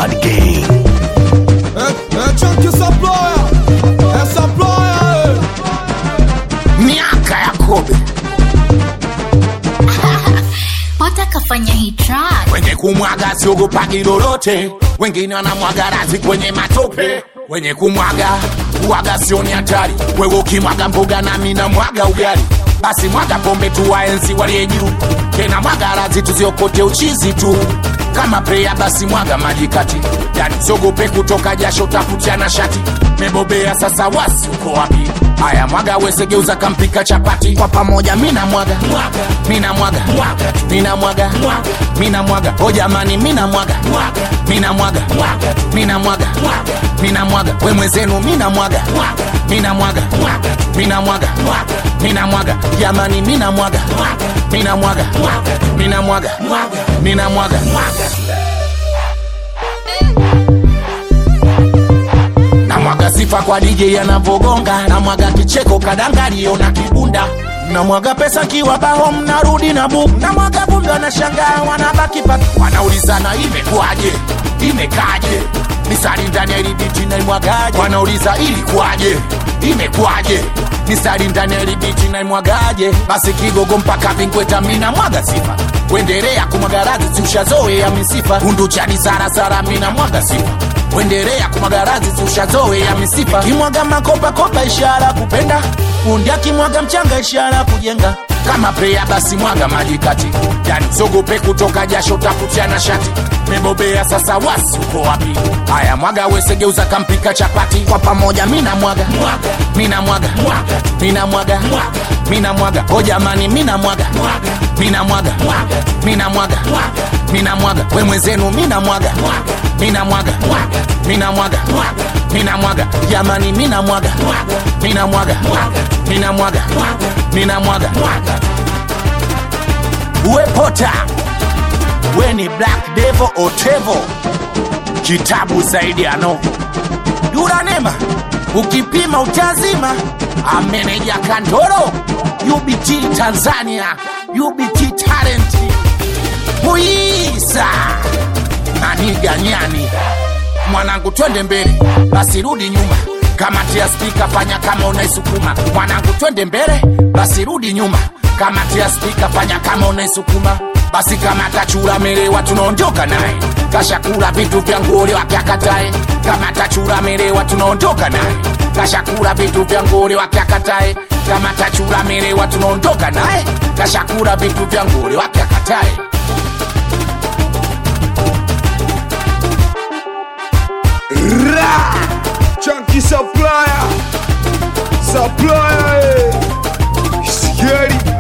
Bad Gang. Eh, eh, chunky supplier. Eh, supplier, eh. miaka ya kobe Pata kafanya hii track. wenye kumwaga siogopagi lolote wengine wanamwaga razi kwenye matope wenye kumwaga kuwaga sioni hatari wewe ukimwaga mboga nami na mwaga ugali basi mwaga pombe tu waenzi waliye juu tena mwaga razi tuziokote uchizi tu kama preya basi mwaga maji kati yani siogope kutoka jasho tafutiana shati mebobea sasa wasi uko wapi haya mwaga wesegeuza kampika chapati kwa pamoja mina mwaga mina mwaga mina mwaga mina mwaga o jamani mina mwaga mina mwaga mina mwaga mina mwaga we mwenzenu mina mwaga mina mwaga mina mwaga mina mwaga jamani mina mwaga mina mwaga mina mwaga mina mwaga namwaga sifa kwa DJ anavogonga namwaga kicheko kadangalio na kibunda namwaga pesa kiwa bao mnarudi na bu namwaga vumbi wanashangaa wanabaki paki wanaulizana imekuwaje imekaje misari ndani ya ilibiti naimwagaje wanauliza ilikuwaje imekuwaje misari ndani ya ilibiti naimwagaje basi kigogo mpaka vinkweta mina mwaga sifa kuendelea kumwaga radhi siushazoea misifa undu chani sarasara mina mwaga sifa kuendelea kumwagarazi zushazoe ya misifa kimwaga makopakopa ishara kupenda fundi akimwaga mchanga ishara kujenga kama preya basi mwaga maji kati yani sogope kutoka jasho tafutiana shati mebobea sasa wasi uko wapi haya mwaga wesegeuza kampika chapati kwa pamoja mina mwaga mina mwaga mina mwaga mina mwaga o jamani mina mwaga mina mwaga mina mwaga mina mwaga we mwenzenu mina mwaga mina mwaga mina mwaga mina mwaga jamani mina mwaga mina mwaga mina mwaga mina mwaga uwe pota we ni black devil otevo kitabu zaidi ano yuranema ukipima utazima ameneja kandoro ubt tanzania ubt talent muisa maniganyani mwanangu twende mbele basi rudi nyuma kamati ya spika fanya kama unaisukuma mwanangu twende mbele basi rudi nyuma kamati ya spika fanya kama unaisukuma basi kama tachura melewa tunaondoka naye kashakula vitu vya ngole wake akatae kama tachura melewa tunaondoka naye kashakula vitu vya ngole wake akatae kama tachura melewa tunaondoka naye kashakula vitu vya ngole wake akatae Ra! Chunky supplier. Supplier, eh. Scary.